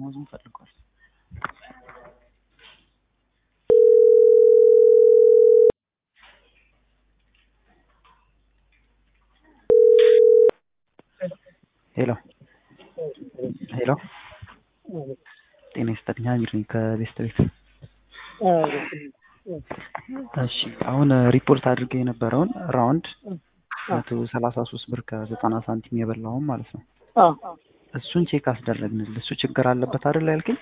ደሞዙን ፈልጓል። ሄሎ ሄሎ፣ ጤና ይስጥልኝ። አሚር ነኝ ከቤስት ቤት። እሺ አሁን ሪፖርት አድርገ የነበረውን ራውንድ መቶ ሰላሳ ሶስት ብር ከዘጠና ሳንቲም የበላውን ማለት ነው። እሱን ቼክ አስደረግንል። እሱ ችግር አለበት አይደል ያልከኝ?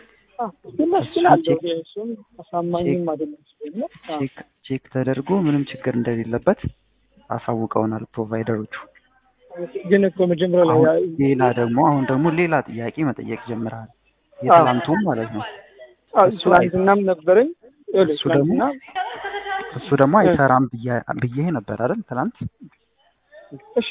ቼክ ተደርጎ ምንም ችግር እንደሌለበት አሳውቀውናል ፕሮቫይደሮቹ። ግን እኮ መጀመሪያ ላይ ሌላ ደግሞ አሁን ደግሞ ሌላ ጥያቄ መጠየቅ ጀምረሃል። የትላንቱም ማለት ነው። ትናንትናም ነበረኝ እሱ ደግሞ እሱ ደግሞ አይሰራም ብዬ ነበር አይደል ትናንት። እሺ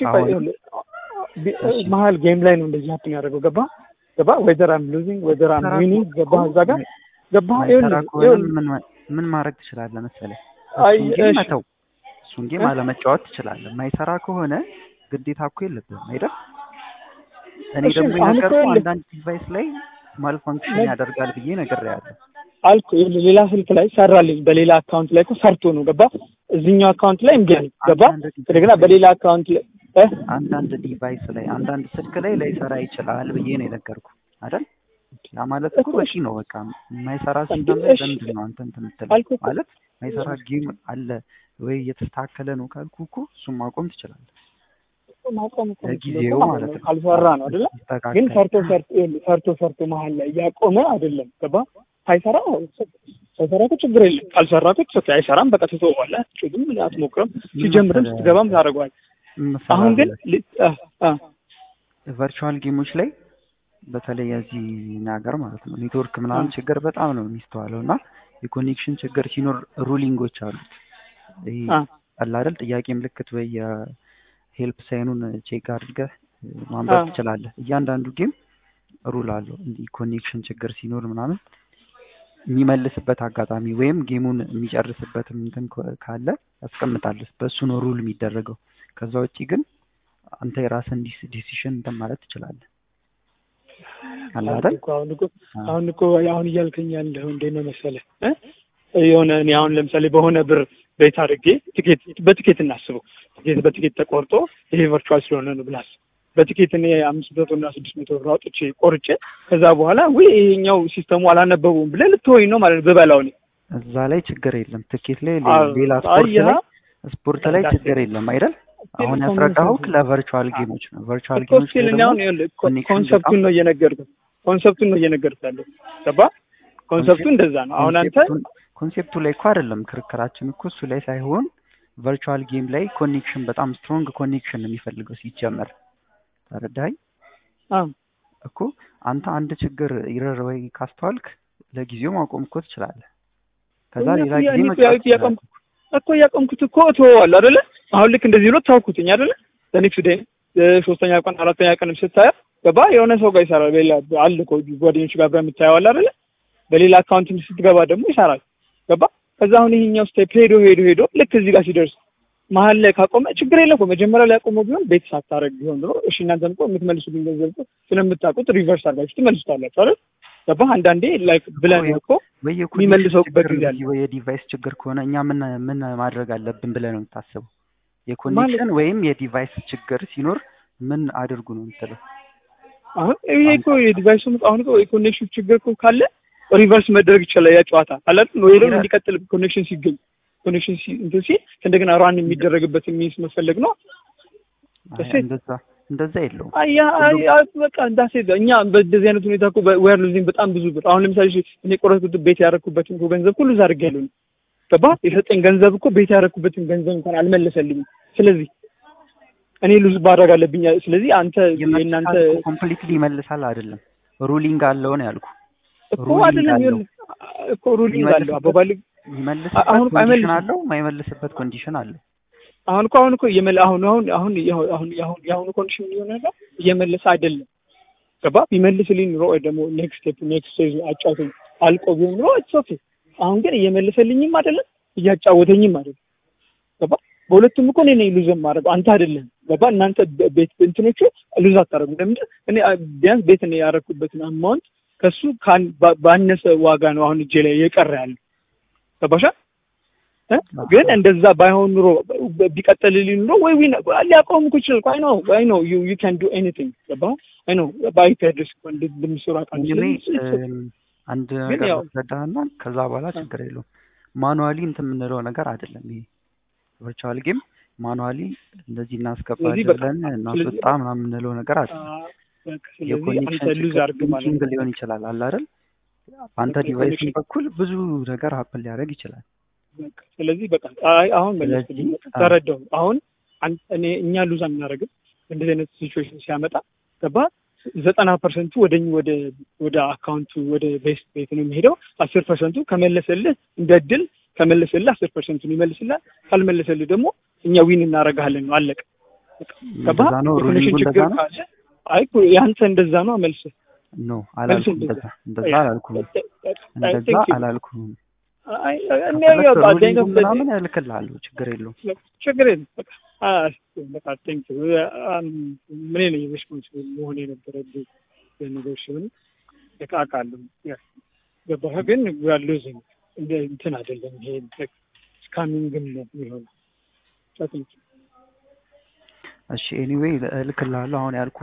መሀል ጌም ላይ ነው እንደዚህ ሀፕን ያደረገው። ገባ ገባ ወይዘር አም ሉዚንግ ወይዘር አም ዊኒንግ ገባ እዛ ጋር ገባ። ምን ማድረግ ትችላለህ መሰለህ? እሱን ጌም መተው፣ እሱን ጌም አለመጫወት ትችላለህ። የማይሰራ ከሆነ ግዴታ እኮ የለብህም አይደል? እኔ ደግሞ የነገርኩህ አንዳንድ ዲቫይስ ላይ ማልፋንክሽን ያደርጋል ብዬ ነግሬሃለሁ አልኩ። ሌላ ስልክ ላይ ሰራልኝ፣ በሌላ አካውንት ላይ እኮ ሰርቶ ነው ገባ። እዚህኛው አካውንት ላይ እምቢ አለኝ ገባ። እንደገና በሌላ አካውንት ላይ አንዳንድ ዲቫይስ ላይ አንዳንድ ስልክ ላይ ላይሰራ ይችላል ብዬ ነው የነገርኩህ አይደል? ያ ማለት እኮ በቂ ነው። በቃ የማይሰራ ሲስተም ላይ ለምንድን ነው አንተ እንትን የምትለው? ማለት የማይሰራ ጌም አለ ወይ እየተስተካከለ ነው ካልኩህ እኮ እሱን ማቆም ትችላለህ። ማቆም ጊዜው ማለት ነው ካልሰራ ነው አይደለ? ግን ሰርቶ ሰርቶ ሰርቶ ሰርቶ መሀል ላይ እያቆመ አይደለም ገባ። ሳይሰራ ሳይሰራ እኮ ችግር የለም። ካልሰራ እኮ ኦኬ፣ አይሰራም በቃ ትተወዋለህ። ግን አትሞክርም። ሲጀምርም ስትገባም ታደርገዋለህ። አሁን ግን ቨርቹዋል ጌሞች ላይ በተለይ የዚህ ሀገር ማለት ነው ኔትወርክ ምናምን ችግር በጣም ነው የሚስተዋለው እና የኮኔክሽን ችግር ሲኖር ሩሊንጎች አሉት። ይሄ አለ አይደል ጥያቄ ምልክት ወይ የሄልፕ ሳይኑን ቼክ አድርገህ ማንበብ ትችላለህ። እያንዳንዱ ጌም ሩል አለው። እንዲህ ኮኔክሽን ችግር ሲኖር ምናምን የሚመልስበት አጋጣሚ ወይም ጌሙን የሚጨርስበት እንትን ካለ ያስቀምጣል። በእሱ ነው ሩል የሚደረገው። ከዛ ውጭ ግን አንተ የራስን ዲሲሽን እንትን ማለት ትችላለህ። አለ አይደል? አሁን እኮ አሁን እያልከኝ ያለኸው እንዴት ነው መሰለህ የሆነ እኔ አሁን ለምሳሌ በሆነ ብር ቤት አድርጌ ትኬት በትኬት እናስበው ትኬት በትኬት ተቆርጦ ይሄ ቨርቹዋል ስለሆነ ነው ብላስ በትኬት እኔ አምስት መቶ እና ስድስት መቶ ብር አውጥቼ ቆርጬ ከዛ በኋላ ወይ ይሄኛው ሲስተሙ አላነበቡም ብለህ ልትወኝ ነው ማለት ነው ብበላው እኔ እዛ ላይ ችግር የለም። ትኬት ላይ ሌላ ስፖርት ላይ ስፖርት ላይ ችግር የለም አይደል? አሁን ያስረዳኸው ለቨርቹዋል ጌሞች ነው። ቨርቹዋል ጌሞች ኮንሰፕቱን ነው እየነገርኩህ ኮንሰፕቱን ነው እየነገርኩህ ያለው ገባ? ኮንሰፕቱ እንደዛ ነው። አሁን አንተ ኮንሴፕቱ ላይ እኮ አይደለም ክርክራችን እኮ እሱ ላይ ሳይሆን ቨርቹዋል ጌም ላይ ኮኔክሽን በጣም ስትሮንግ ኮኔክሽን ነው የሚፈልገው ሲጀመር። ተረዳኸኝ እኮ አንተ አንድ ችግር ይረር ወይ ካስተዋልክ ለጊዜው ማቆም እኮ ትችላለህ። ከዛ ሌላ ጊዜ መጫወት እኮ እያቆምኩት እኮ እተወዋለሁ አይደለ? አሁን ልክ እንደዚህ ብሎ ታውኩትኝ አይደለ? ለኔክስት ዴይ ሶስተኛ ቀን አራተኛ ቀን ስታየው ገባ የሆነ ሰው ጋር ይሰራል። ሌላ አለ እኮ ጓደኞች ጋር አብረህ የምታየው አለ አይደለ? በሌላ አካውንት ስትገባ ደግሞ ይሰራል። ገባ ከዛ አሁን ይሄኛው ስቴፕ ሄዶ ሄዶ ሄዶ ልክ እዚህ ጋር ሲደርስ መሀል ላይ ካቆመ ችግር የለም እኮ መጀመሪያ ላይ ያቆመው ቢሆን ቤት ሳታረግ ቢሆን ድሮ እሺ እናንተም እኮ የምትመልሱልኝ ገንዘብ እኮ ስለምታውቁት ሪቨርስ አድርጋችሁ ትመልሱታላችሁ አይደል? ገባህ? አንዳንዴ ላይክ ብለን እኮ የሚመልሰውበት ጊዜ አለ። የዲቫይስ ችግር ከሆነ እኛ ምን ምን ማድረግ አለብን ብለህ ነው የምታስበው? የኮኔክሽን ወይም የዲቫይስ ችግር ሲኖር ምን አድርጉ ነው የምትለው? አሁን ይሄ እኮ የዲቫይሱ አሁን እኮ የኮኔክሽን ችግር እኮ ካለ ሪቨርስ መደረግ ይችላል። ያ ጨዋታ አለ አይደል? ወይ ደግሞ እንዲቀጥል ኮኔክሽን ሲገኝ ኮኔክሽን እንትን ሲል እንደገና ራን የሚደረግበት ሚንስ መፈለግ ነው። እንደዛ እንደዛ የለውም። አያ አያ በቃ እንዳሴ እኛ በዚህ አይነት ሁኔታ እኮ ዌር ሉዚንግ በጣም ብዙ ብር አሁን ለምሳሌ እኔ ቆረጥኩት ቤት ያደረኩበትን እኮ ገንዘብ ሁሉ እዛ አድርጌያለሁ። ገባ የሰጠኝ ገንዘብ እኮ ቤት ያደረኩበትን ገንዘብ እንኳን አልመለሰልኝም። ስለዚህ እኔ ሉዝ ማድረግ አለብኝ። ስለዚህ አንተ የእናንተ ኮምፕሊትሊ ይመልሳል አይደለም ሩሊንግ አለው ነው ያልኩ እኮ አይደለም እኮ ሩሊንግ አለው አባባል ይመልስበት ኮንዲሽን አለው የማይመልስበት ኮንዲሽን አለው። አሁን እኮ አሁን እኮ እየመለ አሁን አሁን አሁን አሁን አሁን የአሁኑ ኮንዲሽን እየሆነ ያለው እየመለሰ አይደለም። ገባ ቢመልስልኝ ኑሮ ወይ ደግሞ ኔክስት ስቴፕ ኔክስት ስቴጅ አጫውተኝ አልቆ ቢሆን ኑሮ ኢትስ ኦኬ። አሁን ግን እየመለሰልኝም አይደለም እያጫወተኝም አይደለም። ገባ በሁለቱም እኮ እኔ ነኝ ሉዝ የማደርገው አንተ አይደለም። ገባ እናንተ ቤት እንትኖቹ ሉዝ አታደርጉም። ለምንድን እኔ ቢያንስ ቤት እኔ ያደረኩበትን አማውንት ከሱ ካን- ባ- ባነሰ ዋጋ ነው አሁን እጄ ላይ የቀረ ያለው ገባሻ እ? ግን እንደዛ ባይሆን ኑሮ ብ- ቢቀጥልልኝ ኑሮ ወይ ዊን ሊያቆም እኮ ይችላል አይ ነው አይ ነው ዩ ዩ ካን ዱ ኤኒቲንግ ገባ አይ ነው በአይፒ አድሬስ እኮ እንደ- እንደሚሰሩ አውቃለሁ እኔ ስለዚህ እም፣ አንድ ግን ነገር ያው ላስረዳህና ከዛ በኋላ ችግር የለውም። ማኑዋሊ እንትን የምንለው ነገር አይደለም ይሄ ቨርቹዋል ጌም ማኑዋሊ እንደዚህ ስለዚህ እናስገባለን በቃ ብለን ስለዚህ እናስወጣ ምናምን የምንለው ነገር አ፣ አይደለም። በቃ ስለዚህ የኮኔክሽን አንተ ሉዝ ችግር አድርግ ማለት ሊንኪንግ ነው ሊሆን ይችላል አለ አይደል? በአንተ በቃ ዲቫይስን የኮኔክሽን በኩል ብዙ ነገር ሀፕን ሊያደርግ ይችላል። በቃ ስለዚህ በቃ አይ አሁን መለስልኝ ስለዚህ አ፣ ተረዳሁ አሁን አን- እኔ እኛ ሉዝ አናደርግም እንደዚህ አይነት ሲቹዌሽን ሲያመጣ ገባ ዘጠና ፐርሰንቱ ወደ ወደ ወደ አካውንቱ ወደ ቤስት ቤት ነው የሚሄደው አስር ፐርሰንቱ ከመለሰልህ እንደ እድል ከመለሰልህ አስር ፐርሰንቱን ይመልስልህ ካልመለሰልህ ደግሞ እኛ ዊን እናደርግሃለን ነው አለቀ በቃ ገባ እንደዛ ነው ሩሊንጉ የኮኔክሽን እንደዛ ችግር ነው። ካለ አይ እኮ ያንተ እንደዛ ነው መልስ ኖ መልስ አላልኩም። እንደዛ እንደዛ እንደዛ አላልኩም። አይ እንደዛ ቲንክ አላልኩም። አይ እኔ ከፈለክ ያው ባደኝ ሩሊንጉ ምናምን እልክልሃለሁ፣ ችግር የለውም። ችግር የለም በቃ አ- በቃ ቴንክ ምን ነኝ ሪስፖንሲብል መሆን የነበረብኝ ነገሮች ሲሆን በቃ አውቃለሁ ያ ገባህ ግን ሉዚንግ እንደ እንትን አይደለም ይሄ ስካሚንግም ነው የሚሆነው ቴንክ እሺ ኤኒዌይ እልክልሃለሁ አሁን ያልኩ